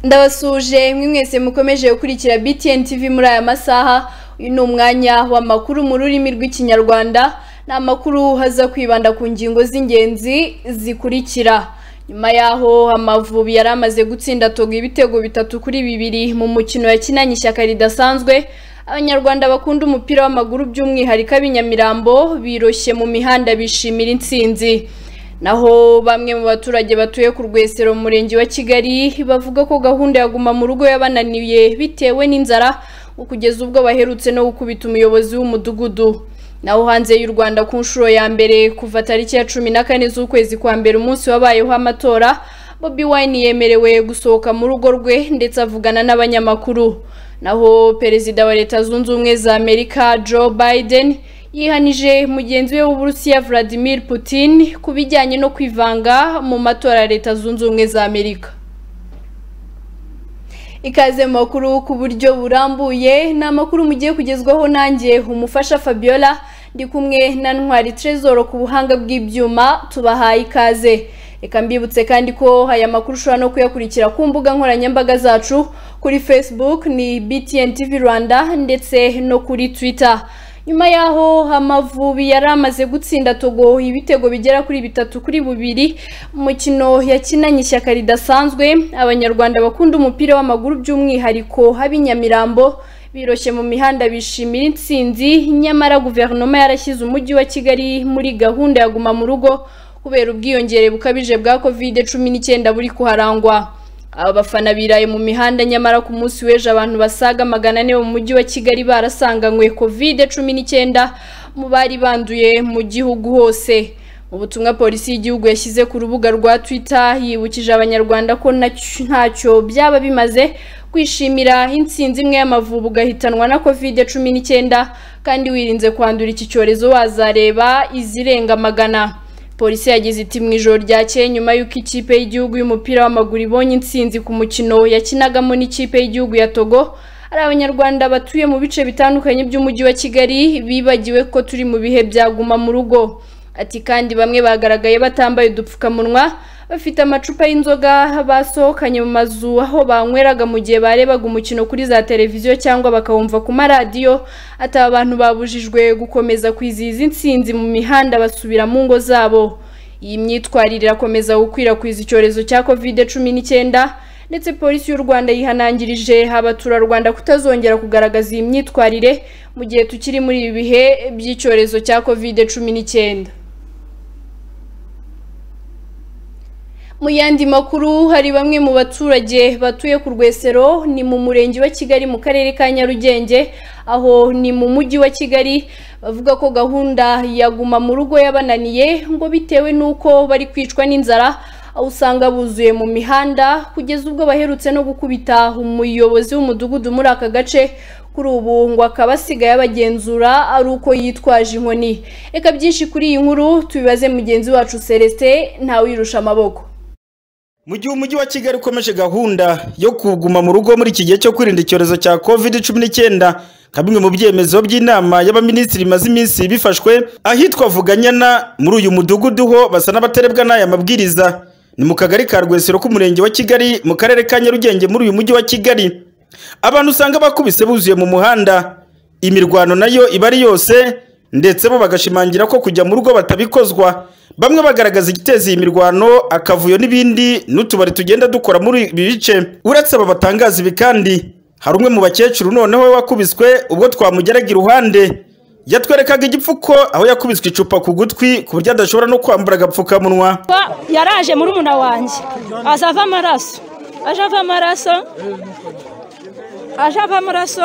ndabasuje mwe mwese mukomeje gukurikira BTN TV muri aya masaha uyu ni umwanya w'amakuru mu rurimi rw'ikinyarwanda ni amakuru haza kwibanda ku ngingo z'ingenzi zikurikira nyuma yaho amavubi yari amaze gutsinda togo ibitego bitatu kuri bibiri mu mukino yakinanye ishyaka ridasanzwe abanyarwanda bakunda umupira w'amaguru by'umwihariko ab'inyamirambo biroshye mu mihanda bishimira intsinzi naho bamwe mu baturage batuye ku rwesero mu murenge wa kigali bavuga ko gahunda ya guma mu rugo yabananiye bitewe n'inzara kugeza ubwo baherutse no gukubita umuyobozi w'umudugudu naho hanze y'u rwanda ku nshuro ya mbere kuva tariki ya cumi na kane z'ukwezi kwa mbere umunsi wabayeho amatora bobi wine yemerewe gusohoka mu rugo rwe ndetse avugana n'abanyamakuru naho perezida wa leta zunze ubumwe za amerika joe biden yihanije mugenzi we w'uburusiya Vladimir Putin ku bijyanye no kwivanga mu matora ya leta zunze ubumwe za amerika ikaze mu makuru ku buryo burambuye ni amakuru mugiye kugezwaho nanjye umufasha fabiola ndi kumwe na ntwari trezoro ku buhanga bw'ibyuma tubahaye ikaze reka mbibutse kandi ko aya makuru ushobora no kuyakurikira ku mbuga nkoranyambaga zacu kuri facebook ni btn tv rwanda ndetse no kuri twitter nyuma yaho amavubi yari amaze gutsinda togo ibitego bigera kuri bitatu kuri bubiri umukino yakinanye ishyaka ridasanzwe abanyarwanda bakunda umupira w'amaguru by'umwihariko ab'inyamirambo biroshye mu mihanda bishimira intsinzi nyamara guverinoma yarashyize umujyi wa kigali muri gahunda ya guma mu rugo kubera ubwiyongere bukabije bwa covid cumi n'icyenda buri kuharangwa aba bafana biraye mu mihanda nyamara ku munsi w'ejo abantu basaga magana ane mu mujyi wa kigali barasanganywe covid cumi n'icyenda mu bari banduye mu gihugu hose mu butumwa polisi y'igihugu yashyize ku rubuga rwa twitter yibukije abanyarwanda ko ntacyo byaba bimaze kwishimira intsinzi imwe y'amavubu ugahitanwa na covid cumi n'icyenda kandi wirinze kwandura iki cyorezo wazareba izirenga magana polisi yagize iti mu ijoro ryakeye nyuma y'uko ikipe y'igihugu y'umupira w'amaguru ibonye intsinzi ku mukino yakinagamo n'ikipe y'igihugu ya togo hari abanyarwanda batuye mu bice bitandukanye by'umujyi wa kigali bibagiwe ko turi mu bihe byaguma mu rugo ati kandi bamwe bagaragaye batambaye udupfukamunwa bafite amacupa y'inzoga basohokanye mu mazu aho banyweraga mu gihe barebaga umukino kuri za televiziyo cyangwa bakawumva ku maradiyo ati aba bantu babujijwe gukomeza kwizihiza intsinzi mu mihanda basubira mu ngo zabo iyi myitwarire irakomeza gukwirakwiza icyorezo cya covid cumi n'icyenda ndetse polisi y'u rwanda yihanangirije abaturarwanda kutazongera kugaragaza iyi myitwarire mu gihe tukiri muri ibi bihe by'icyorezo cya covid cumi n'icyenda mu yandi makuru hari bamwe mu baturage batuye ku rwesero ni mu murenge wa kigali mu karere ka nyarugenge aho ni mu mujyi wa kigali bavuga ko gahunda ya guma mu rugo yabananiye ngo bitewe n'uko bari kwicwa n'inzara aho usanga buzuye mu mihanda kugeza ubwo baherutse no gukubita umuyobozi w'umudugudu muri aka gace kuri ubu ngo akaba asigaye abagenzura ari uko yitwaje inkoni reka byinshi kuri iyi nkuru tubibaze mugenzi wacu celestin ntawirusha amaboko mu gihe umujyi wa kigali ukomeje gahunda yo kuguma mu rugo muri iki gihe cyo kwirinda icyorezo cya covid cumi n'icyenda nka bimwe mu byemezo by'inama y'abaminisitiri bimaze iminsi bifashwe ahitwa vuganyana muri uyu mudugudu ho basa n'abaterebwa n'aya mabwiriza ni mu kagari ka rwesero k'umurenge wa kigali mu karere ka nyarugenge muri uyu mujyi wa kigali abantu usanga bakubise buzuye mu muhanda imirwano nayo iba ari yose ndetse bo bagashimangira ko kujya mu rugo batabikozwa bamwe bagaragaza igiteza iyi mirwano akavuyo n'ibindi n'utubari tugenda dukora muri ibi bice uretse aba batangaza ibi kandi hari umwe mu bakecuru noneho we wakubiswe ubwo twamugeraga iruhande yatwerekaga igipfuko aho yakubiswe icupa ku gutwi ku buryo adashobora no kwambara agapfukamunwa yaraje muri muna wanjye aza ava amaraso aje ava amaraso aje ava amaraso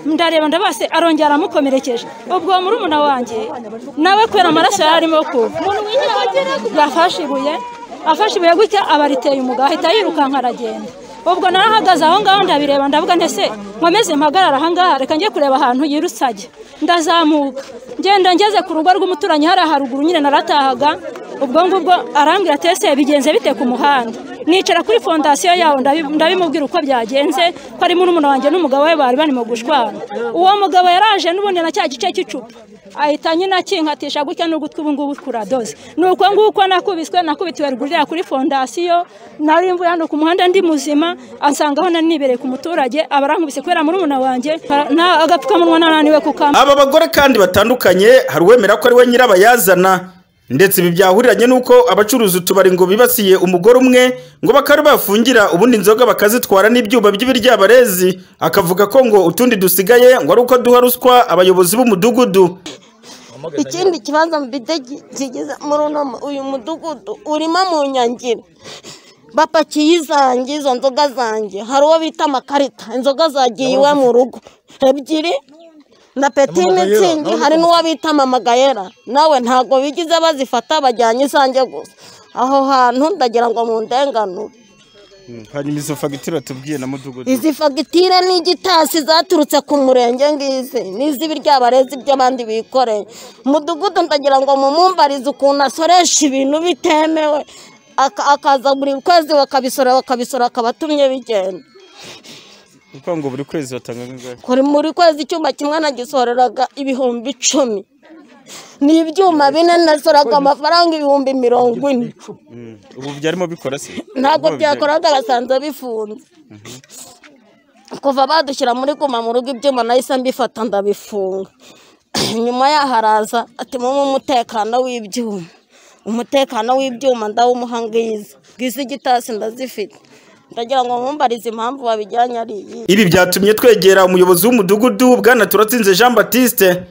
ndareba ndabase arongera aramukomerekeje ubwo uwo murumuna wanjye nawe kubera amaraso yari arimo kuva yafashe ibuye afashe ibuye gutya aba ariteye umugabo ahita yirukanka aragenda ubwo narahagaze aho ngaho ndabireba ndavuga ndetse nkomeze mpagarara aha ngaha reka njye kureba ahantu yirutse ajya ndazamuka ngenda ngeze ku rugo rw'umuturanyi hariya haruguru nyine naratahaga ubwo ngubwo arambwira ati ese bigenze bite ku muhanda nicara kuri fondasiyo yawo ndabi- ndabimubwira uko byagenze ko ari murumuna wanjye n'umugabo we bari barimo gushwana uwo mugabo yaraje n'ubundi na cya gice cy'icupa ahita nyine akinkatisha gutya n'ugutwi ubu ngubu kuradoze ni uko nguko nakubiswe nakubitiwe rugurira kuri fondasiyo nari mvuye hano ku muhanda ndi muzima ansanga aho nari nibereye ku muturage aba arankubise kubera murumuna wanjye na agapfukamunwa nananiwe kukambara aba bagore kandi batandukanye hari uwemera ko ari we nyirabayazana ndetse ibi byahuriranye n'uko abacuruza utubari ngo bibasiye umugore umwe ngo bakaba bafungira ubundi inzoga bakazitwara n'ibyuma by'ibiryabarezi akavuga ko ngo utundi dusigaye ngo ari uko duha ruswa abayobozi b'umudugudu ikindi kibazo mfite gi- kigeze muri uno- uyu mudugudu urimo mu nyangiro bapakiye izanjye izo nzoga zanjye hari uwo bita amakarita inzoga zagiye iwe mu rugo ebyiri na peti mitsingi hari n'uwo bita mamagayera nawe ntabwo bigize bazifata bajyanye izanjye gusa aho hantu ndagira ngo mu ndenganure hanyuma izo fagitire tubwiye na mudugudu izi fagitire n'igitasi zaturutse ku murenge ngizi n'iz'ibiryabarezi by'abandi bikoreye umudugudu ndagira ngo mumumbarize ukuntu asoresha ibintu bitemewe aka- akaza buri kwezi bakabisora bakabisora akaba atumye bigenda kuko ngo buri kwezi batanga nk'ingari kuri muri kwezi icyuma kimwe nagisoreraga ibihumbi icumi ni ibyuma bine nasoraga amafaranga ibihumbi mirongo ine ubu byarimo bikora se ntabwo byakoraga basanze bifunze kuva badushyira muri guma mu rugo ibyuma nahise mbifata ndabifunga nyuma yaho haraza ati mumu umutekano w'ibyuma umutekano w'ibyuma ndawumuha ngizi ngizi igitasi ndazifite ndagira ngo mumbarize impamvu babijyanye ari iyi ibi byatumye twegera umuyobozi w'umudugudu bwana turatsinze jean batiste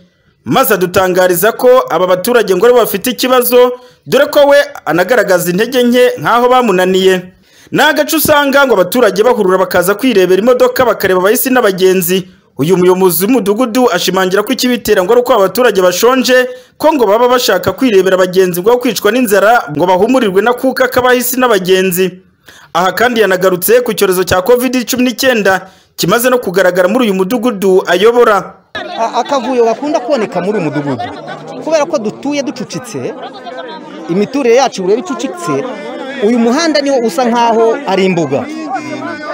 maze adutangariza ko aba baturage ngo aribo bafite ikibazo dore ko we anagaragaza intege nke nk'aho bamunaniye ni agace usanga ngo abaturage bahurura bakaza kwirebera imodoka bakareba abahisi n'abagenzi uyu muyobozi w'umudugudu ashimangira ko ikibitera ngo ari uko aba baturage bashonje ko ngo baba bashaka kwirebera abagenzi ngo kwicwa n'inzara ngo bahumurirwe n'akuka k'abahisi n'abagenzi aha kandi yanagarutse ku cyorezo cya covid cumi n'icyenda kimaze no kugaragara muri uyu mudugudu ayobora A- akavuyo gakunda kuboneka muri uyu mudugudu kubera ko dutuye ducucitse imiturire yacu ureba icucitse uyu muhanda niwo usa nkaho ari imbuga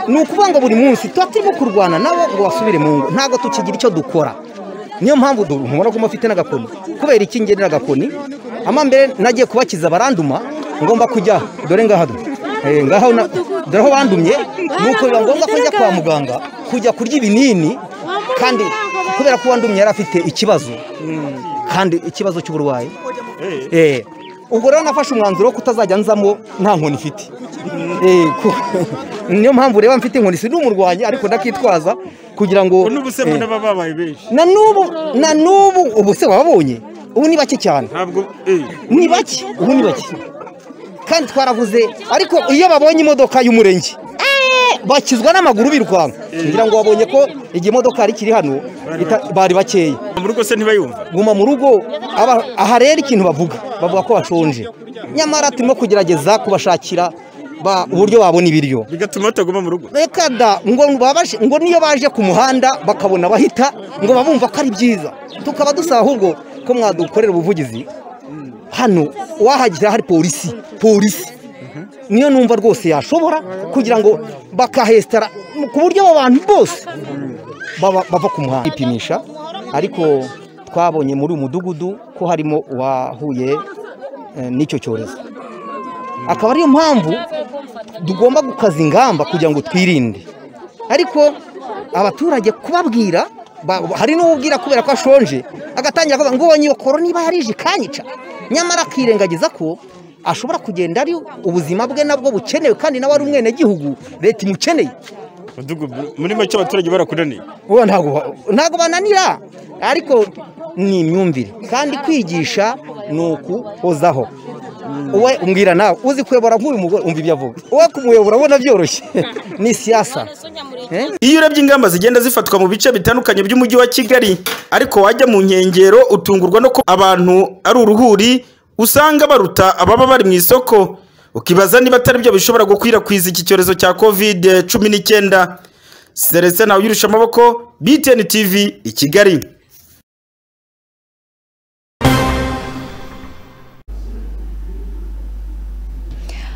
ni ukuvuga ngo buri munsi tuba turimo kurwana nabo ngo basubire mu ngo ntabwo tukigira icyo dukora niyo mpamvu du- mubona ko mufite n'agakoni kubera iki ngenera agakoni amambere nagiye kubakiza baranduma ngomba kujya dore ngaha du- eh, ngaho na- dore aho bandumye nuko biba ngombwa ko njya kwa muganga kujya kurya ibinini kandi kubera ko uwandumye yari afite ikibazo kandi ikibazo cy'uburwayi Eh, ubwo rero nafashe umwanzuro wo kutazajya nzamo nta nkoni ifite Eh, ku- niyo mpamvu ureba mfite inkoni si n'umurwanyi ariko ndakitwaza kugira ngo n'ubu se mbona eh, baba babaye benshi na n'ubu na n'ubu ubu se wababonye ubu ni bake cyane ntabwo eh ni bake ubu ni bake kandi twaravuze ariko iyo babonye imodoka y'umurenge eh, bakizwa n'amaguru birukanka ngira ngo wabonye ko igihe imodoka yari ikiri hano ita- bari bakeya mu rugo se ntibayumva guma mu rugo aba- aha rero ikintu bavuga bavuga ko bashonje nyamara turimo kugerageza kubashakira ba- uburyo babona ibiryo bigatuma bataguma mu rugo reka da ngo babaje- ngo niyo baje ku muhanda bakabona bahita ngo babumva ko ari byiza tukaba dusaba ahubwo ko mwadukorera ubuvugizi hano wahagira hari polisi polisi niyo numva rwose yashobora kugira ngo bakahesitara ku buryo abo bantu bose baba- bava ku muhanda ipimisha ariko twabonye muri uyu mudugudu ko harimo uwahuye eh, n'icyo cyorezo akaba ariyo mpamvu tugomba gukaza ingamba kugira ngo twirinde ariko abaturage kubabwira ba- hari n'ubwira kubera ko ashonje agatangira kuvuga ngo nyokoro niba yarije ikanyica nyamara akirengagiza ko ashobora kugenda ari ubuzima bwe nabwo bukenewe kandi nawe ari umwenegihugu leta imukeneye Mudugudu- muri make abaturage barakunaniye ubu ntabwo ba- ntabwo bananira ariko ni imyumvire kandi kwigisha ni ukuhozaho uwe umbwira nawe uzi kuyobora nk'uyu mugore umva ibyo avuga uwe kumuyobora ubona byoroshye ni siyasa Eh? iyo urebye ingamba zigenda zifatwa mu bice bitandukanye by'umujyi wa kigali ariko wajya mu nkengero utungurwa no kuba abantu ari uruhuri usanga baruta ababa bari mu isoko ukibaza niba atari byo bishobora gukwirakwiza iki cyorezo cya covid cumi n'icyenda seretse nawe uyirusha amaboko btn tv i kigali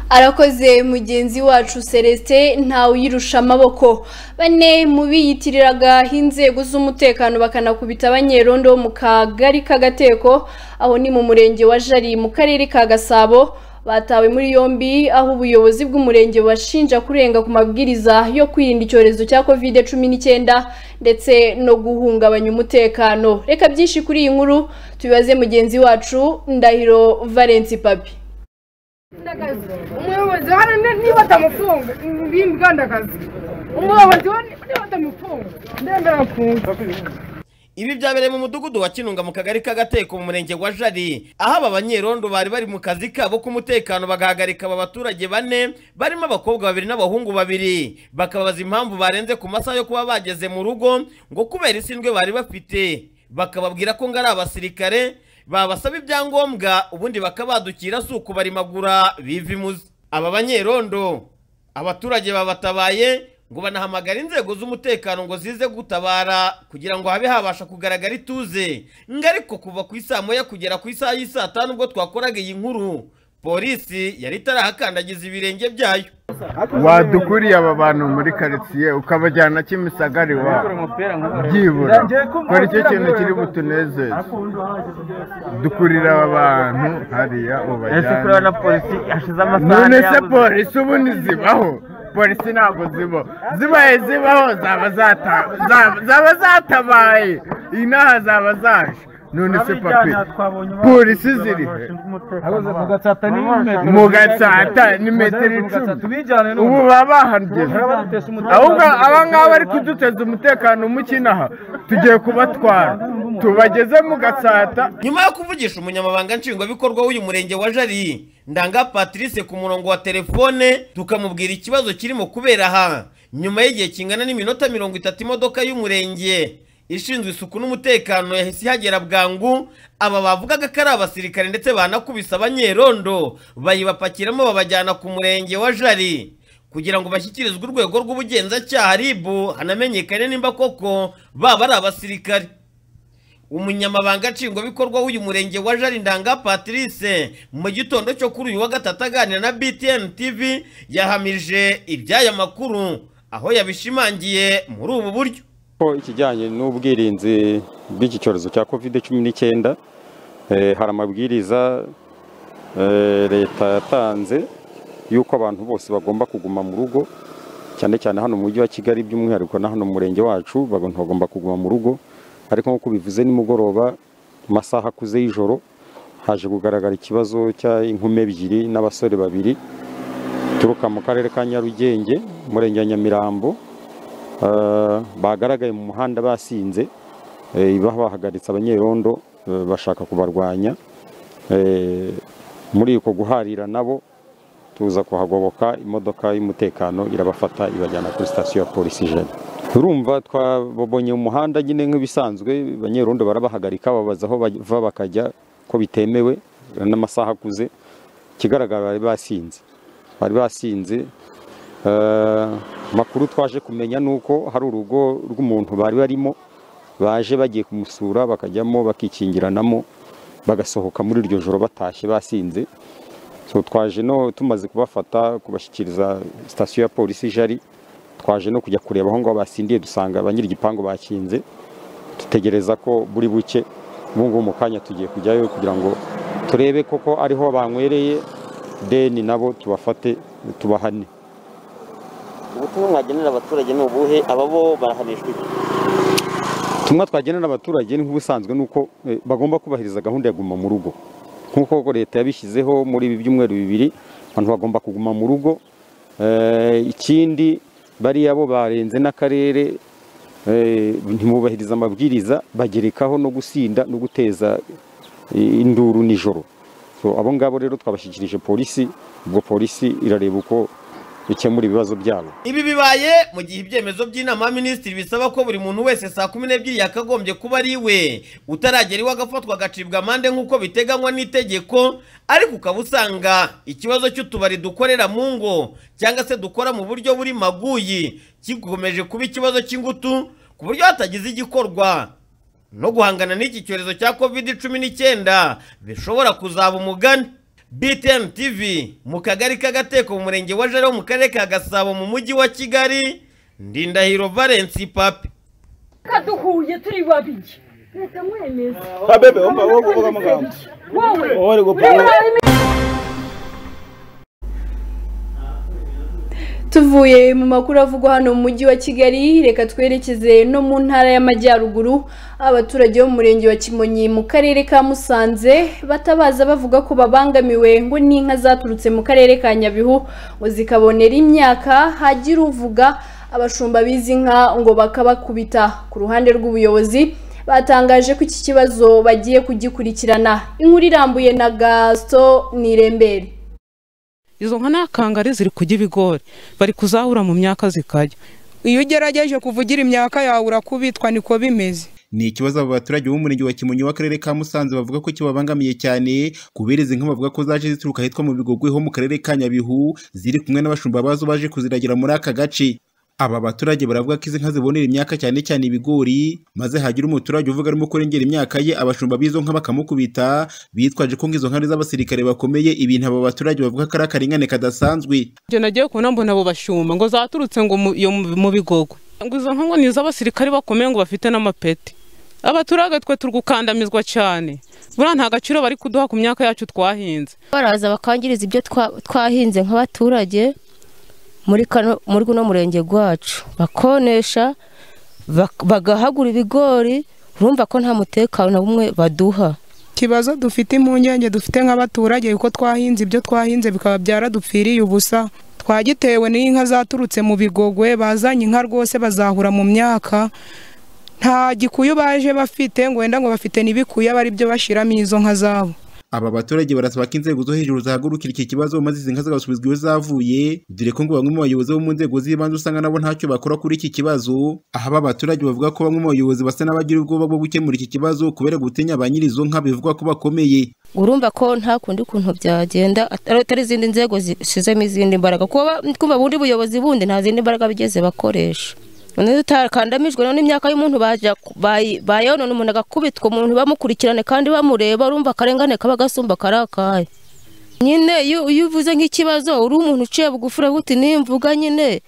arakoze mugenzi wacu celestin ntawuyirusha amaboko bane mu biyitiriraga inzego z'umutekano bakanakubita abanyerondo bo mu kagari k'agateko aho ni mu murenge wa jari mu karere ka gasabo batawe muri yombi aho ubuyobozi bw'umurenge bashinja kurenga ku mabwiriza yo kwirinda icyorezo cya covid cumi n'icyenda ndetse no guhungabanya umutekano reka byinshi kuri iyi nkuru tubibaze mugenzi wacu ndahiro valence papi umuyobozi hano ni- niba atamufunga bimbwandakazi umuyobozi wa- niba atamufunga ndemera afunga Ibi byabereye mu mudugudu wa Kinunga mu kagari k'agateko mu murenge wa Jari aho aba banyerondo bari bari mu kazi kabo k'umutekano bagahagarika aba baturage bane barimo abakobwa babiri n'abahungu babiri bakababaza impamvu barenze ku masaha yo kuba bageze mu rugo ngo kubera isindwe bari bafite bakababwira ko ngo ari abasirikare babasaba ibyangombwa ubundi bakabadukira si ukubarimagura biva imuzi aba banyerondo abaturage babatabaye ngo banahamagara inzego z'umutekano ngo zize gutabara kugira ngo habe habasha kugaragara ituze ngariko kuva ku isaa moya kugera ku isaha y'i saa tanu ubwo twakoraga iyi nkuru polisi yari itarahakandagiza ibirenge byayo wadukuriye aba bantu muri karitsiye ukabajyana kimisagari wa byibura kora icyo kintu kiri butunezeze dukurira aba bantu hariya ubajyana none se polisi ubundi zibaho polisi ntabwo zibaho zibaye zibaho zaba zata- zaba- zaba zatabaye inaha zaba zaje none se papi polisi ziri he mu gatsata ni metero icumi ubu baba bahageze ahubwo aba ngaba bari kuduteza umutekano mukinaha tugiye kubatwara tubageze mu gatsata nyuma yo kuvugisha umunyamabanga nshingwabikorwa w'uyu murenge wa jari ndanga patrice ku murongo wa telefone tukamubwira ikibazo kirimo kubera aha nyuma y'igihe kingana n'iminota mirongo itatu imodoka y'umurenge ishinzwe isuku n'umutekano yahise ihagera bwangu aba bavugaga ko ari abasirikare ndetse banakubise abanyerondo bayibapakiramo babajyana ku murenge wa jari kugira ngo bashyikirizwe urwego rw'ubugenzacyaha ribu hanamenyekane nimba koko baba ari abasirikare umunyamabanga nshingwabikorwa w'uyu murenge wa jari ndanga patrice mu gitondo cyo kuri uyu wa gatatu aganira na btn tv yahamije iby'aya makuru aho yabishimangiye muri ubu buryo ko ikijyanye n'ubwirinzi bw'iki cyorezo cya covid cumi n'icyenda hari amabwiriza eh, leta yatanze y'uko abantu bose bagomba kuguma mu rugo cyane cyane hano mu mujyi wa kigali by'umwihariko na hano mu murenge wacu abantu bagomba kuguma mu rugo ariko nk'uko bivuze nimugoroba mu masaha akuze y'ijoro haje kugaragara ikibazo cy'inkume ebyiri n'abasore babiri turuka mu karere ka nyarugenge umurenge wa nyamirambo Eh, bagaragaye mu muhanda basinze eh, baba bahagaritse abanyerondo eh, bashaka kubarwanya Eh, muri uko guharira nabo tuza kuhagoboka imodoka y'umutekano irabafata ibajyana kuri sitasiyo ya polisi jene turumva twababonye mu muhanda nyine nk'ibisanzwe abanyerondo barabahagarika babaza aho bava bakajya ko bitemewe n'amasaha akuze ikigaragara bari basinze bari basinze Eh, amakuru twaje kumenya ni uko hari urugo rw'umuntu bari barimo baje bagiye kumusura bakajyamo bakikingiranamo bagasohoka muri iryo joro batashye basinze so twaje no tumaze kubafata kubashyikiriza sitasiyo ya polisi jari twaje no kujya kureba aho ngaho basindiye dusanga ba nyir'igipangu bakinze dutegereza ko buri buke ubu ngubu mu kanya tugiye kujyayo kugira ngo turebe koko ariho bankwereye deni nabo tubafate tubahane ubutumwa mwagenera abaturage ni ubuhe aba bo barahanishwa iki ubutumwa twagenera abaturage ni nk'ubusanzwe ni uko eh, bagomba kubahiriza gahunda ya guma mu rugo nk'uko leta yabishyizeho muri ibi byumweru bibiri abantu bagomba kuguma mu rugo Eh, ikindi bariya bo barenze n'akarere eh, ntimubahiriza amabwiriza bagerekaho no gusinda no guteza eh, induru nijoro So, abo ngabo rero twabashyikirije polisi ubwo polisi irareba uko ikemura ibibazo byabo ibi bibaye mu gihe ibyemezo by'inama ya minisitiri bisaba ko buri muntu wese saa kumi n'ebyiri yakagombye kuba ari we utaragera iwe agafatwa agacibwa amande nk'uko biteganywa n'itegeko ariko ukaba usanga ikibazo cy'utubari dukorera mu ngo cyangwa se dukora mu buryo buri maguyi kikomeje kuba ikibazo cy'ingutu ku buryo hatagize igikorwa no guhangana n'iki cyorezo cya covid cumi n'icyenda bishobora kuzaba umugani btn tv mu kagari k'agateko mu murenge wa jari wo mu karere ka gasabo mu mujyi wa kigali ndindahiro valensi papi kaduhuye turi babiri leta mwemeza Ah, bebe, umva wowe uvuga amagambo. wowe Wowe uri gupfa, urabura wowe. tuvuye mu makuru avugwa hano mu mujyi wa kigali reka twerekeze no mu ntara y'amajyaruguru abaturage bo mu murenge wa kimonyi mu karere ka musanze batabaza bavuga ko babangamiwe ngo n'inka zaturutse mu karere ka nyabihu ngo zikabonera imyaka hagira uvuga abashumba b'izi nka ngo bakabakubita ku ruhande rw'ubuyobozi batangaje ko iki kibazo bagiye kugikurikirana inkuru irambuye na gasito nirembere izo nka nta kangari ziri kurya ibigori bari kuzahura mu myaka zikajya iyo ugerageje kuvugira imyaka yawe urakubitwa niko bimeze ni ikibazo abo baturage b'umurenge wa kimonyi w'akarere ka musanze bavuga ko kibabangamiye cyane kubera izi nka bavuga ko zaje zituruka ahitwa mu bigogwe ho mu karere ka nyabihu ziri kumwe n'abashumba bazo baje kuziragira muri aka gace aba baturage baravuga ko izi nka zibonera imyaka cyane cyane ibigori maze hagira umuturage uvuga arimo kurengera imyaka ye abashumba b'izo nka bakamukubita bitwaje ko nk'izo nka ari z'abasirikare bakomeye ibintu aba baturage bavuga ko ari akarengane kadasanzwe ibyo nagiye kubona mbona abo bashuma ngo zaturutse ngo mu- iyo mu mu bigogo ngo izo nka ngo ni iz'abasirikare bakomeye ngo bafite n'amapeti abaturage twe turi gukandamizwa cyane buriya nta gaciro bari kuduha ku myaka yacu twahinze baraza bakangiriza ibyo twa- twahinze nk'abaturage muri kano- muri guno murenge wacu bakonesha bak- bagahagura ibigori urumva ko nta mutekano na bumwe baduha ikibazo dufite impungenge dufite nk'abaturage kuko twahinze ibyo twahinze bikaba byaradupfiriye ubusa twagitewe n'inka zaturutse mu bigogwe bazanye inka rwose bazahura mu myaka nta gikuyu baje bafite ngo wenda ngo bafite n'ibikuyu aba ari byo bashyiramo izo nka zabo aba baturage barasaba ko inzego zo hejuru zahagurukira iki kibazo maze izi nka zigasubizwa iyo zavuye dore ko ngo bamwe mu bayobozi bo mu nzego z'ibanze usanga nabo ntacyo bakora kuri iki kibazo aho aba baturage bavuga ko bamwe mu bayobozi basa n'abagira ubwoba bwo gukemura iki kibazo kubera gutinya ba nyiri izo nka bivugwa ko bakomeye urumva ko nta kundi kuntu byagenda atari atari izindi nzego zishyizemo izindi mbaraga kuba kumva bundi buyobozi bundi nta zindi mbaraga bigeze bakoresha noneho utakandamijwe rero n'imyaka y'umuntu bajya ku- bayi- bayonona umuntu agakubitwa umuntu bamukurikirane kandi bamureba urumva akarengane kaba gasumba kari akahe nyine iyo iyo uvuze nk'ikibazo uri umuntu uciye bugufi uravuga uti nimvuga nyine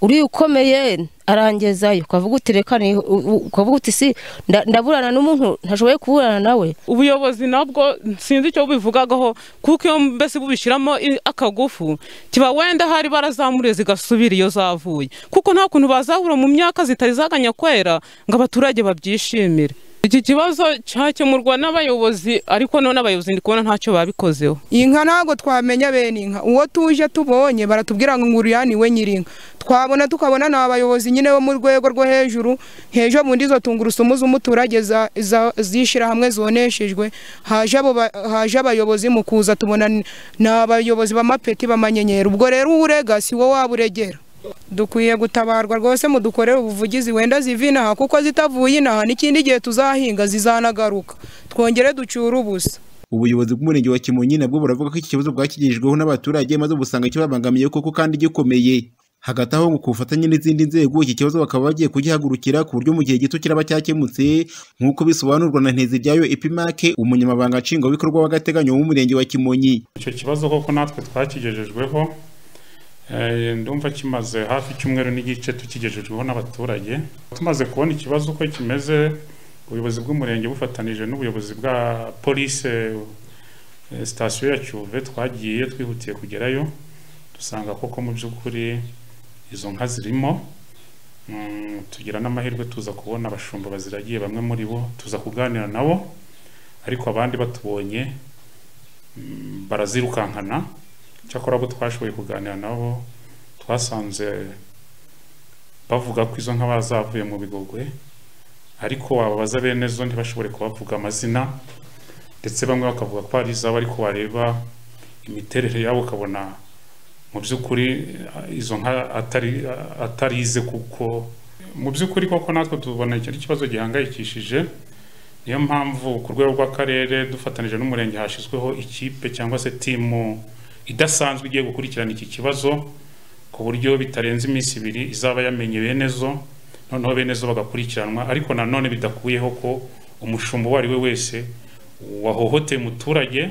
uri ukomeye arangezayo ukavuga uti reka ni- u- u- ukavuga uti si nda- ndaburana n'umuntu ntashoboye kuburana nawe ubuyobozi nabwo sinzi icyo bubivugagaho kuko iyo mbese bubishyiramo i- akagufu kiba wenda hari barazamuriye zigasubira iyo zavuye kuko nta kuntu bazahura mu myaka zitari zaganya kwera ngo abaturage babyishimire iki kibazo cyakemurwa n'abayobozi ariko none abayobozi ndi kubona ntacyo babikozeho iyi nka ntabwo twamenya bene inka uwo tuje tubonye baratubwira ngo nguriya ni we nyir'inka twabona tukabona ni abayobozi nyine bo mu rwego rwo hejuru nk'ejo bundi izo tungurusumu z'umuturage za- za- z'ishyirahamwe zoneshejwe haje abo ba- haje abayobozi mu kuza tubona ni ni abayobozi b'amapeti b'amanyenyeri ubwo rero urega si wowe waba uregera dukwiye gutabarwa rwose mudukorere ubuvugizi wenda ziva inaha kuko zitavuye inaha n'ikindi gihe tuzahinga zizanagaruka twongere ducyure ubusa ubuyobozi bw'umurenge wa kimonyi nabwo buravuga ko iki kibazo bwakigejejweho n'abaturage maze ubusanga kibabangamiye koko kandi gikomeye hagati aho ngo ku bufatanye n'izindi nzego iki kibazo bakaba bagiye kugihagurukira ku buryo mu gihe gito kiraba cyakemutse nk'uko bisobanurwa na nteziryayo epimake umunyamabanga nshingwabikorwa w'agateganyo w'umurenge wa kimonyi icyo kibazo koko natwe twakigejejweho eh, ndumva kimaze hafi icyumweru n'igice tukigejejweho n'abaturage tumaze kubona ikibazo uko kimeze ubuyobozi bw'umurenge bufatanije n'ubuyobozi bwa polise eh, sitasiyo ya cyuve twagiye twihutiye kugerayo dusanga koko mu by'ukuri izo nka zirimo Mm, tugira n'amahirwe tuza kubona abashumba baziragiye bamwe muri bo tuza kuganira nabo ariko abandi batubonye mm, barazirukankana cyakora abo twashoboye kuganira nabo twasanze bavuga ko izo nka bazavuye mu bigogwe ariko ababaza bene zo ntibashobore kubavuga amazina ndetse bamwe bakavuga ko ari izabo ariko wareba imiterere yabo ukabona mu by'ukuri eh, izo nka atari atari ize kuko mu by'ukuri koko natwe tubona iki ari ikibazo gihangayikishije niyo mpamvu ku rwego rw'akarere dufatanyije n'umurenge hashyizweho ikipe cyangwa se timu idasanzwe igiye gukurikirana iki kibazo ku buryo bitarenze iminsi ibiri izaba yamenye benezo noneho benezo bagakurikiranwa ariko nanone bidakuyeho ko umushumba uwo ari we wese wahohoteye umuturage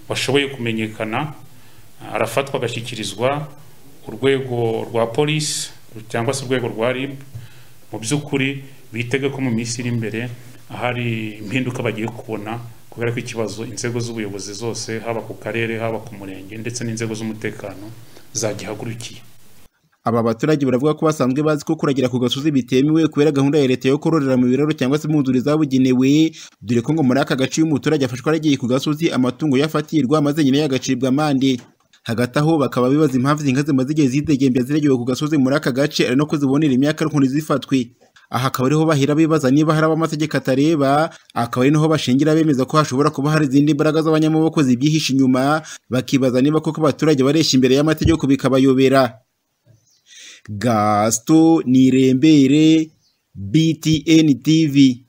washoboye kumenyekana arafatwa agashyikirizwa urwego rwa polisi cyangwa se urwego rwa rib mu by'ukuri bitega ko mu minsi iri imbere ahari impinduka bagiye kubona kubera ko ikibazo inzego z'ubuyobozi zose haba ku karere haba ku murenge ndetse n'inzego z'umutekano zagihagurukiye aba baturage baravuga ko basanzwe bazi ko kuragira ku gasozi bitemewe kubera gahunda ya leta yo kororera mu biraro cyangwa se mu nzuri zabugenewe dore ko ngo muri aka gace iyo umuturage afashwe aragiye ku gasozi amatungo yafatirwa maze nyine yagacibwa amande hagati aho bakaba bibaza impamvu izi nka zimaze igihe zidegembya ziregewe ku gasozi muri aka gace ari no ko zibonera imyaka ariko ntizifatwe aha akaba ariho bahera bibaza niba hari abo amategeko atareba akaba ari naho bashingira bemeza ko hashobora kuba hari izindi mbaraga z'abanyamaboko zibyihishe inyuma bakibaza niba koko abaturage bareshya imbere y'amategeko bikabayobera gasito nirembere btn tv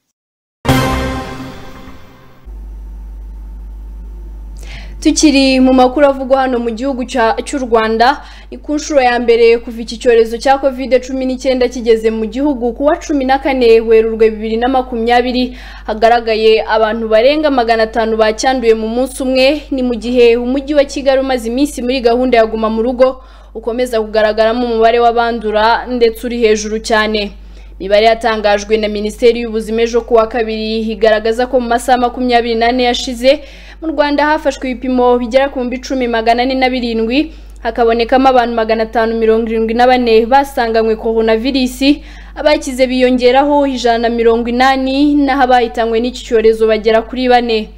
tukiri mu makuru avugwa hano mu gihugu cya- cy'u rwanda ni ku nshuro ya mbere kuva iki cyorezo cya covid cumi n'icyenda kigeze mu gihugu ku wa cumi na kane werurwe bibiri na makumyabiri hagaragaye abantu barenga magana atanu bacyanduye mu munsi umwe ni mu gihe umujyi wa kigali umaze iminsi muri gahunda ya guma mu rugo ukomeza kugaragaramo umubare w'abandura ndetse uri hejuru cyane imibare yatangajwe na minisiteri y'ubuzima ejo ku wa kabiri igaragaza ko mu masaha makumyabiri n'ane yashize mu rwanda hafashwe ibipimo bigera ku bihumbi icumi magana ane na birindwi hakabonekamo abantu magana atanu mirongo irindwi na bane basanganywe koronavirisi abakize biyongeraho ijana na mirongo inani n'aho abahitanywe n'iki cyorezo bagera kuri bane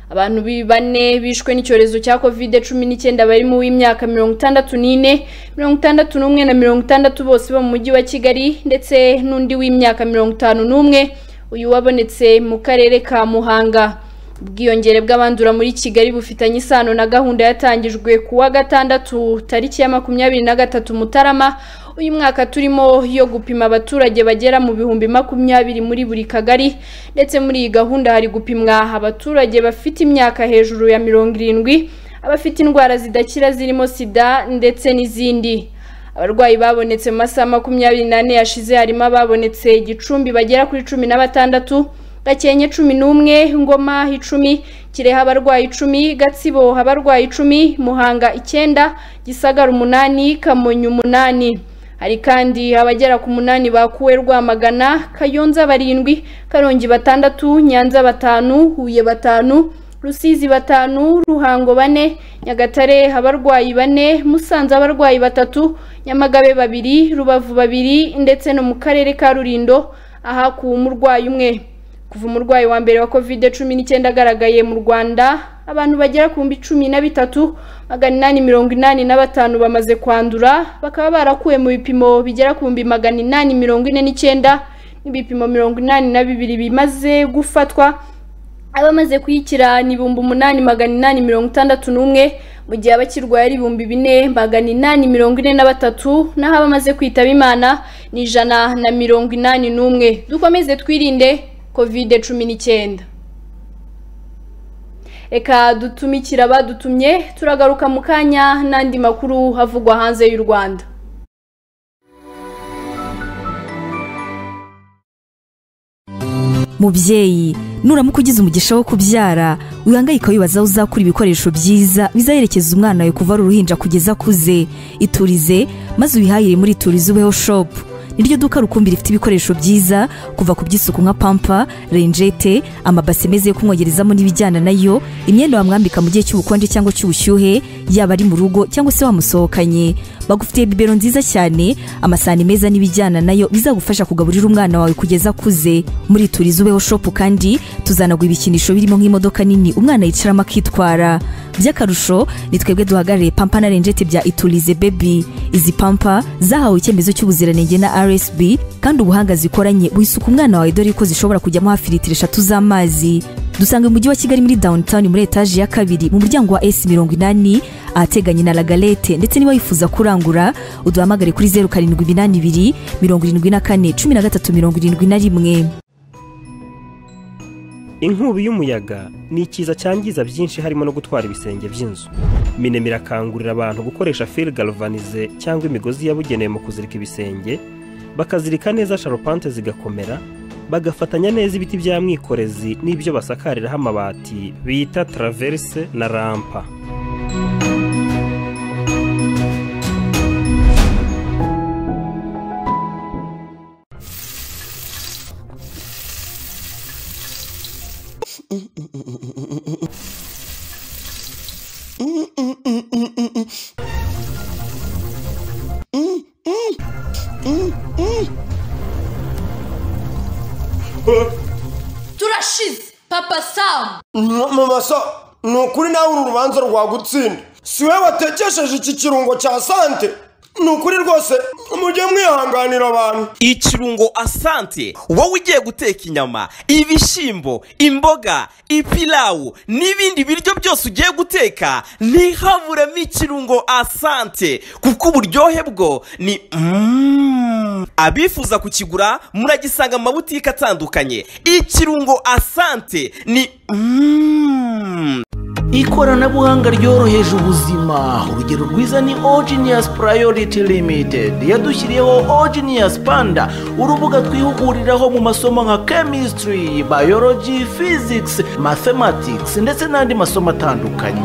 abantu bi- bane bishwe n'icyorezo cya covid cumi n'icyenda barimo uw'imyaka mirongo itandatu n'ine mirongo itandatu n'umwe na mirongo itandatu bose bo mu mujyi wa kigali ndetse n'undi w'imyaka mirongo itanu n'umwe uyu wabonetse mu karere ka muhanga ubwiyongere bw'abandura muri kigali bufitanye isano na gahunda yatangijwe ku wa gatandatu tariki ya makumyabiri na gatatu mutarama uyu mwaka turimo yo gupima abaturage bagera mu bihumbi makumyabiri muri buri kagari ndetse muri iyi gahunda hari gupimwa abaturage bafite imyaka hejuru ya mirongo irindwi abafite indwara zidakira zirimo sida ndetse n'izindi abarwayi babonetse mu masaha makumyabiri n'ane yashize harimo ababonetse gicumbi bagera kuri cumi na batandatu gakenke cumi n'umwe ngoma icumi kireha abarwayi icumi gatsibo abarwayi icumi muhanga icyenda gisagara umunani kamonyi umunani hari kandi abagera ku munani bakuwe rwamagana kayonza barindwi karongi batandatu nyanza batanu huye batanu rusizi batanu ruhango bane nyagatare abarwayi bane musanze abarwayi batatu nyamagabe babiri rubavu babiri ndetse no mu karere ka rulindo ahakuwe umurwayi umwe kuva umurwayi wa mbere wa covid cumi n'icyenda agaragaye mu rwanda abantu bagera ku bihumbi cumi na bitatu magana inani mirongo inani na batanu bamaze kwandura bakaba barakuwe mu bipimo bigera ku bihumbi magana inani mirongo ine n'icyenda n'ibipimo mirongo inani na bibiri bimaze gufatwa abamaze kuyikira ni ibihumbi umunani magana inani mirongo itandatu n'umwe mu gihe abakirwaye ari ibihumbi bine magana inani mirongo ine na batatu naho abamaze kwitaba imana ni ijana na mirongo inani n'umwe dukomeze twirinde covid cumi n'icyenda reka dutumikire abadutumye turagaruka mu kanya n'andi makuru havugwa hanze y'u rwanda mubyeyi nuramuka ugize umugisha wo kubyara wihangayika wibaza aho uzakura ibikoresho byiza bizayerekeza umwana wawe kuva ari uruhinja kugeza akuze iturize maze uyihahire muri iturize ubeho shopu niryo duka rukumbi rifite ibikoresho byiza kuva ku by'isuku nka pampa renjete amabase meza yo kumwogerezamo n'ibijyana nayo imyenda wamwambika mu gihe cy'ubukonje cyangwa cy'ubushyuhe yaba ari mu rugo cyangwa se wamusohokanye bagufitiye bibero nziza cyane amasahani meza n'ibijyana nayo bizagufasha kugaburira umwana wawe kugeza akuze muri turizi ubeho shopu kandi tuzanagura ibikinisho birimo nk'imodoka nini umwana yicaramo akitwara by'akarusho ni twebwe duhagarariye pampa na renjete bya iturize bebi izi pampa zahawe icyemezo cy'ubuziranenge na rsb kandi ubuhanga zikoranye buhisuka umwana wawe dore ko zishobora kujyamo hafi litiro eshatu z'amazi dusanga mu mujyi wa kigali muri downtown muri etaje ya kabiri mu muryango wa s mirongo inani ahateganye na lagalete ndetse niba wifuza kurangura uduhamagare kuri zeru karindwi iminani ibiri mirongo irindwi na kane cumi na gatatu mirongo irindwi na rimwe inkubi y'umuyaga ni ikiza cyangiza byinshi harimo no gutwara ibisenge by'inzu minema irakangurira abantu gukoresha fil galvanize cyangwa imigozi yabugenewe mu kuzirika ibisenge bakazirika neza sharupante zigakomera bagafatanya neza ibiti bya mwikorezi n'ibyo basakariraho amabati bita traverse na rampa turashize papa samu mama sa ni ukuri nawe uru rubanza rwagutsinda si we watekesheje iki kirungo cya sante ni ukuri rwose mujye mwihanganira abantu ikirungo asante wowe ugiye guteka inyama ibishyimbo imboga ipilawu n'ibindi biryo byose ugiye guteka ntihaburemo ikirungo asante kuko uburyohe bwo ni Mm. abifuza kukigura muragisanga mu mabutike atandukanye ikirungo asante ni Mm. ikoranabuhanga ryoroheje ubuzima urugero rwiza ni ogenius priority limited yadushyiriyeho ogenius panda urubuga twihuguriraho mu masomo nka chemistry biology physics mathematics ndetse n'andi masomo atandukanye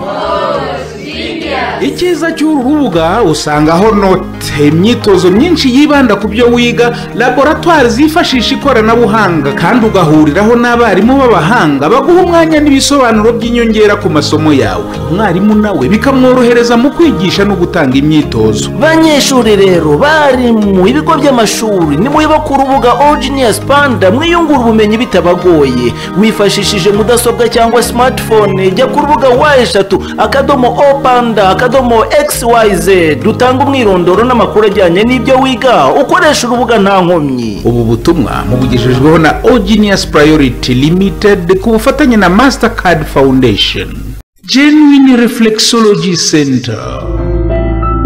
icyiza cy'uru rubuga usangaho note imyitozo myinshi yibanda ku byo wiga laboratwari zifashisha ikoranabuhanga kandi ugahuriraho n'abarimu b'abahanga baguha umwanya n'ibisobanuro by'inyongera ku masomo yawe umwarimu nawe bikamworohereza mu kwigisha no gutanga imyitozo banyeshuri rero bari mu bigo by'amashuri nimuba ku rubuga ogenius panda mwiyungura ubumenyi bitabagoye wifashishije mudasobwa cyangwa smartphone jya ku rubuga wa eshatu akadomo o panda akadomo xyz dutanga umwirondoro n'amakuru ajyanye n'ibyo wiga ukoresha urubuga nta nkomyi ubu butumwa mubugejejweho na ogenius priority limited ku bufatanye na mastercard foundation genuine reflexology center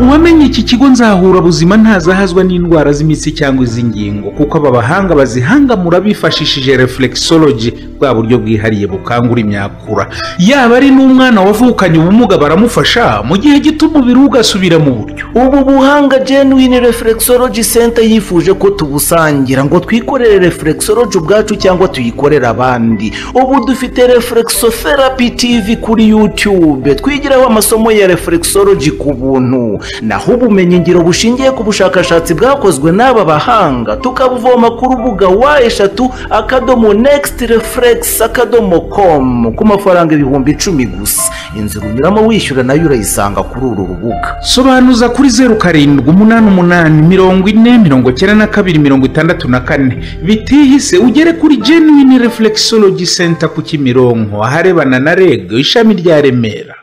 uwamenye iki kigo nzahura buzima ntazahazwa n'indwara z'imitsi cyangwa iz'ingingo kuko aba bahanga bazihangamura bifashishije reflexology bwa buryo bwihariye bukangura imyakura yaba ari n'umwana wavukanye ubumuga baramufasha mu gihe gito umubiri we ugasubira mu buryo ubu buhanga genuine reflexology center yifuje ko tubusangira ngo twikorere reflexology ubwacu cyangwa tuyikorere abandi ubu dufite reflexotherapy tv kuri youtube twigiraho amasomo ya reflexology ku buntu naho ubumenyingiro bushingiye ku bushakashatsi bwakozwe n'aba bahanga tukabuvoma ku rubuga wa eshatu akadomo next reflex akadomo com ku mafaranga ibihumbi icumi gusa inzira unyuramo wishyura nayo urayisanga kuri uru rubuga sobanuza kuri zeru karindwi umunani umunani mirongo ine mirongo icyenda na kabiri mirongo itandatu na kane bitihise ugere kuri genuine reflexology center ku kimironko aharebana na reg ishami rya remera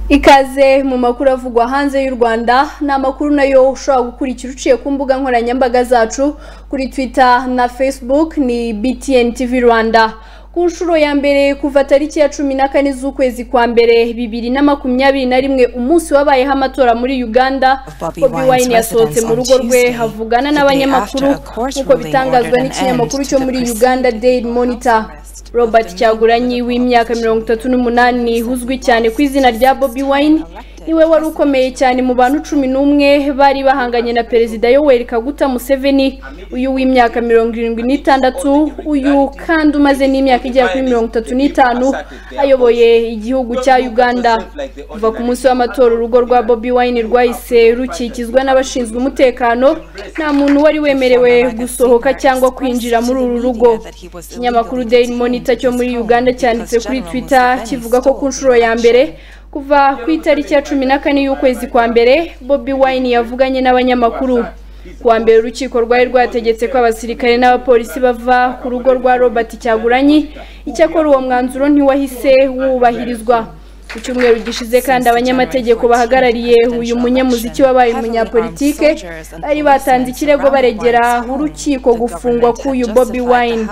ikaze mu makuru avugwa hanze y'u rwanda ni amakuru nayo ushobora gukurikira uciye ku mbuga nkoranyambaga zacu kuri twitter na facebook ni btn tv rwanda ku nshuro ya mbere kuva tariki ya cumi na kane z'ukwezi kwa mbere bibiri na makumyabiri na rimwe umunsi wabayeho amatora muri uganda bobi wine yasohotse mu rugo rwe havugana n'abanyamakuru nk'uko bitangazwa n'ikinyamakuru cyo muri uganda daily monitor robert cyaguranyi w'imyaka mirongo itatu n'umunani uzwi cyane ku izina rya bobi wine niwe wari ukomeye cyane mu bantu cumi n'umwe bari bahanganye na perezida yoweri kaguta museveni uyu w'imyaka mirongo irindwi n'itandatu uyu kandi umaze n'imyaka igera kuri mirongo itatu n'itanu ayoboye igihugu cya uganda kuva ku munsi w'amatora urugo rwa bobi wine rwahise rukikizwa n'abashinzwe umutekano nta muntu wari wemerewe gusohoka cyangwa kwinjira muri uru rugo ikinyamakuru daily monitor cyo muri uganda cyanditse kuri twitter kivuga ko ku nshuro ya mbere kuva ku itariki ya cumi na kane y'ukwezi kwa mbere bobi wine yavuganye n'abanyamakuru kuwa mbere urukiko rwari rwategetse ko abasirikare n'abapolisi bava ku rugo rwa robert cyaguranyi icyakora uwo mwanzuro ntiwahise wubahirizwa ku cyumweru gishize kandi abanyamategeko bahagarariye uyu munyamuziki wabaye umunyapolitike bari batanze ikirego baregera urukiko gufungwa k'uyu bobi wine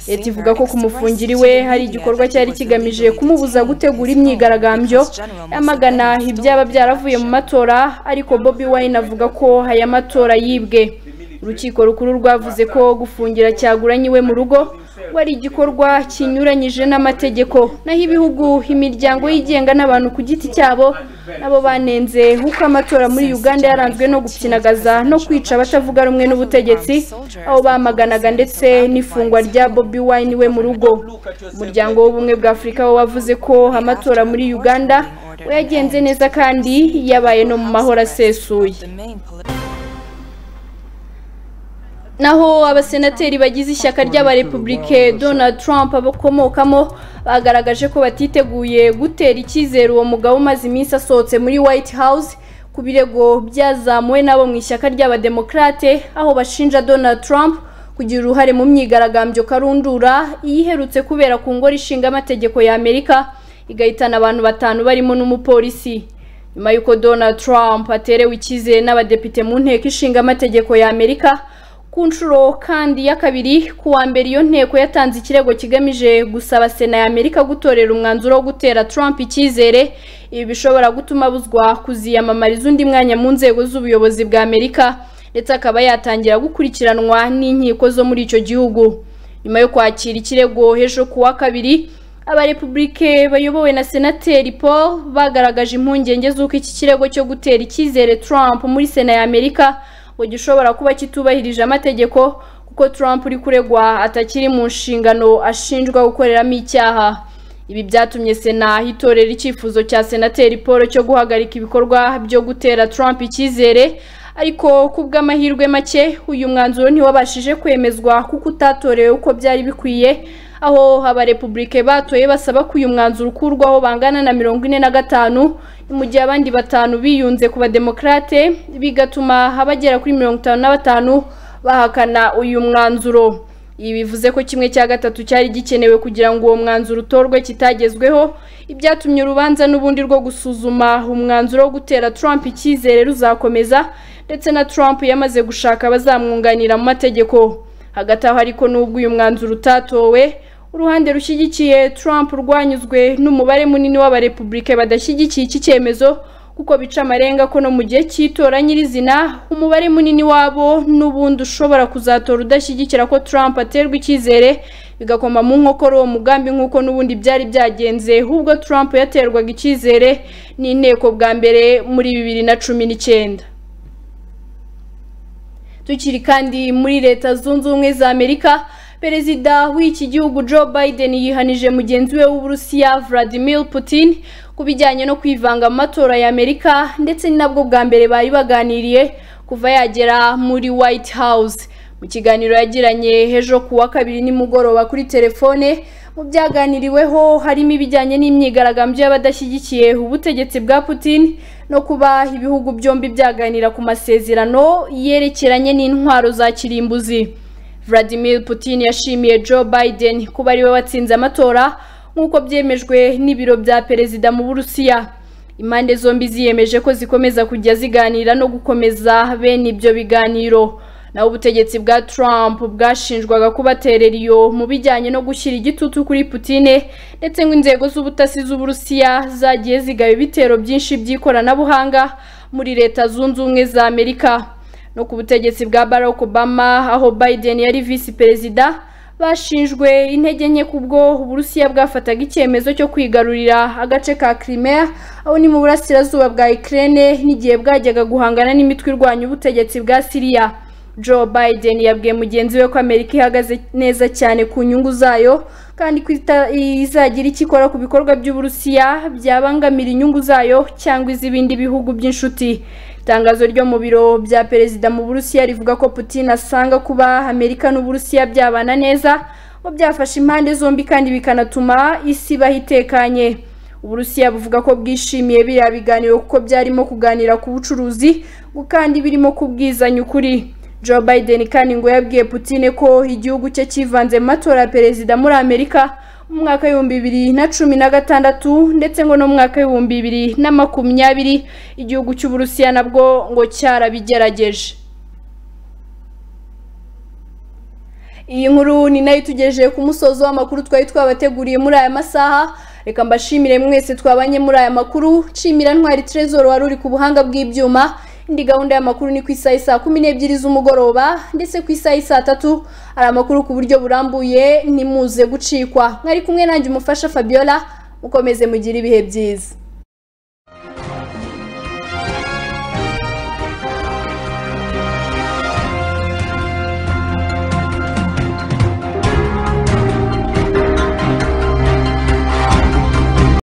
leta ivuga ko kumufungira iwe hari igikorwa cyari kigamije kumubuza gutegura imyigaragambyo yamagana ibyaba byaravuye mu matora ariko bobi wine avuga ko aya matora yibwe urukiko rukuru rwavuze ko gufungira cyaguranye iwe mu rugo wari igikorwa kinyuranyije n'amategeko naho ibihugu imiryango yigenga n'abantu ku giti cyabo nabo banenze nk'uko amatora muri uganda yaranzwe no gupyinagaza no kwica abatavuga rumwe n'ubutegetsi aho bamaganaga ndetse n'ifungwa rya bobi wine we mu rugo umuryango w'ubumwe bwa afurika wo wavuze ko amatora muri uganda wayagenze neza kandi yabaye no mu mahoro asesuye naho abasenateri bagize ishyaka ry'abarepubulike donald trump bakomokamo bagaragaje ko batiteguye gutera icyizere uwo mugabo umaze iminsi asohotse muri white house ku birego byazamuwe n'abo mu ishyaka ry'abademokarate aho bashinja donald trump kugira uruhare mu myigaragambyo karundura iyiherutse kubera ku ngoro ishinga amategeko ya amerika igahitana abantu batanu barimo n'umupolisi nyuma y'uko donald trump aterewe icyizere n'abadepite mu nteko ishinga amategeko ya amerika ku nshuro kandi ya kabiri ku wa mbere iyo nteko yatanze ikirego kigamije gusaba sena ya amerika gutorera umwanzuro wo gutera trump icyizere ibi bishobora gutuma abuzwa kuziyamamariza undi mwanya mu nzego z'ubuyobozi bwa amerika ndetse akaba yatangira gukurikiranwa n'inkiko zo muri icyo gihugu nyuma yo kwakira ikirego ejo ku wa kabiri abarepubulike bayobowe na senateri paul bagaragaje impungenge z'uko iki kirego cyo gutera icyizere trump muri sena ya amerika ngo gishobora kuba kitubahirije amategeko kuko Trump uri kuregwa atakiri mu nshingano ashinjwa gukoreramo icyaha ibi byatumye sena itorera icyifuzo cya senateri paul cyo guhagarika ibikorwa byo gutera Trump icyizere ariko ku bw'amahirwe make uyu mwanzuro ntiwabashije kwemezwa kuko utatorewe uko byari bikwiye aho abarepubulike batoye basaba ko uyu mwanzuro ukurwaho bangana na mirongo ine na gatanu mu gihe abandi batanu biyunze ku bademokarate bigatuma abagera kuri mirongo itanu na batanu bahakana uyu mwanzuro ibi bivuze ko kimwe cya gatatu cyari gikenewe kugira ngo uwo mwanzuro utorwe kitagezweho ibyatumye urubanza n'ubundi rwo gusuzuma umwanzuro wo gutera Trump icyizere ruzakomeza ndetse na Trump yamaze gushaka abazamwunganira mu mategeko hagati aho ariko n'ubwo uyu mwanzuro utatowe uruhande rushyigikiye Trump rwanyuzwe n'umubare munini w'abarepubulike badashyigikiye iki cyemezo kuko bica amarenga ko no mu gihe cy'itora nyirizina umubare munini wabo n'ubundi ushobora kuzatora udashyigikira ko Trump aterwa icyizere bigakoma mu nkokora uwo mugambi nk'uko n'ubundi byari byagenze ubwo Trump yaterwaga icyizere n'inteko bwa mbere muri bibiri na cumi n'icyenda tukiri kandi muri leta zunze ubumwe za amerika perezida w'iki gihugu joe biden yihanije mugenzi we w'uburusiya vladimir putin ku bijyanye no kwivanga mu matora ya amerika ndetse ni nabwo bwa mbere bari baganiriye kuva yagera muri white house mu kiganiro yagiranye ejo ku wa kabiri nimugoroba kuri telefone mu byaganiriweho harimo ibijyanye n'imyigaragambyo y'abadashyigikiye ubutegetsi bwa putin no kuba ibihugu byombi byaganira ku masezerano yerekeranye n'intwaro za kirimbuzi Vladimir Putin yashimiye Joe Biden kuba ariwe watsinze amatora nk'uko byemejwe n'ibiro bya perezida mu Burusiya impande zombi ziyemeje ko zikomeza kujya ziganira no gukomeza bene ibyo biganiro naho ubutegetsi bwa Trump bwashinjwaga kubaterera iyo mu bijyanye no gushyira igitutu kuri Putine ndetse ngo inzego z'ubutasi z'Uburusiya zagiye zigaba ibitero byinshi by'ikoranabuhanga muri leta zunze ubumwe za Amerika no ku butegetsi bwa Barack Obama aho Biden yari visi perezida bashinjwe intege nke kubwo Uburusiya bwafataga icyemezo cyo kwigarurira agace ka Crimea aho ni mu burasirazuba bwa Ukraine n'igihe bwajyaga guhangana n'imitwe irwanya ubutegetsi bwa Syria Joe Biden yabwiye mugenzi we ko Amerika ihagaze neza cyane ku nyungu zayo kandi ko izagira icyo ikora ku bikorwa by'Uburusiya byabangamira inyungu zayo cyangwa iz'ibindi bihugu by'inshuti itangazo ryo mu biro bya perezida mu Burusiya rivuga ko Putin asanga kuba Amerika n'Uburusiya byabana neza ngo byafasha impande zombi kandi bikanatuma isi ibaho itekanye Uburusiya buvuga ko bwishimiye biriya biganiro kuko byarimo kuganira ku bucuruzi kandi birimo kubwizanya ukuri Joe Biden kandi ngo yabwiye Putin ko igihugu cye kivanze mu matora ya perezida muri Amerika mu mwaka w'ibihumbi bibiri na cumi na gatandatu ndetse ngo no mu mwaka w'ibihumbi bibiri na makumyabiri igihugu cy'uburusiya nabwo ngo cyarabigerageje iyi nkuru ni nayo itugejeje ku musozo w'amakuru twari twabateguriye muri aya masaha reka mbashimire mwese twabanye muri aya makuru nshimira ntwari trezor wari uri ku buhanga bw'ibyuma indi gahunda y'amakuru ni ku isaha saa kumi n'ebyiri z'umugoroba ndetse ku isaha saa tatu hari amakuru ku buryo burambuye ntimuze gucikwa mwari kumwe nanjye umufasha fabiola mukomeze mugire ibihe byiza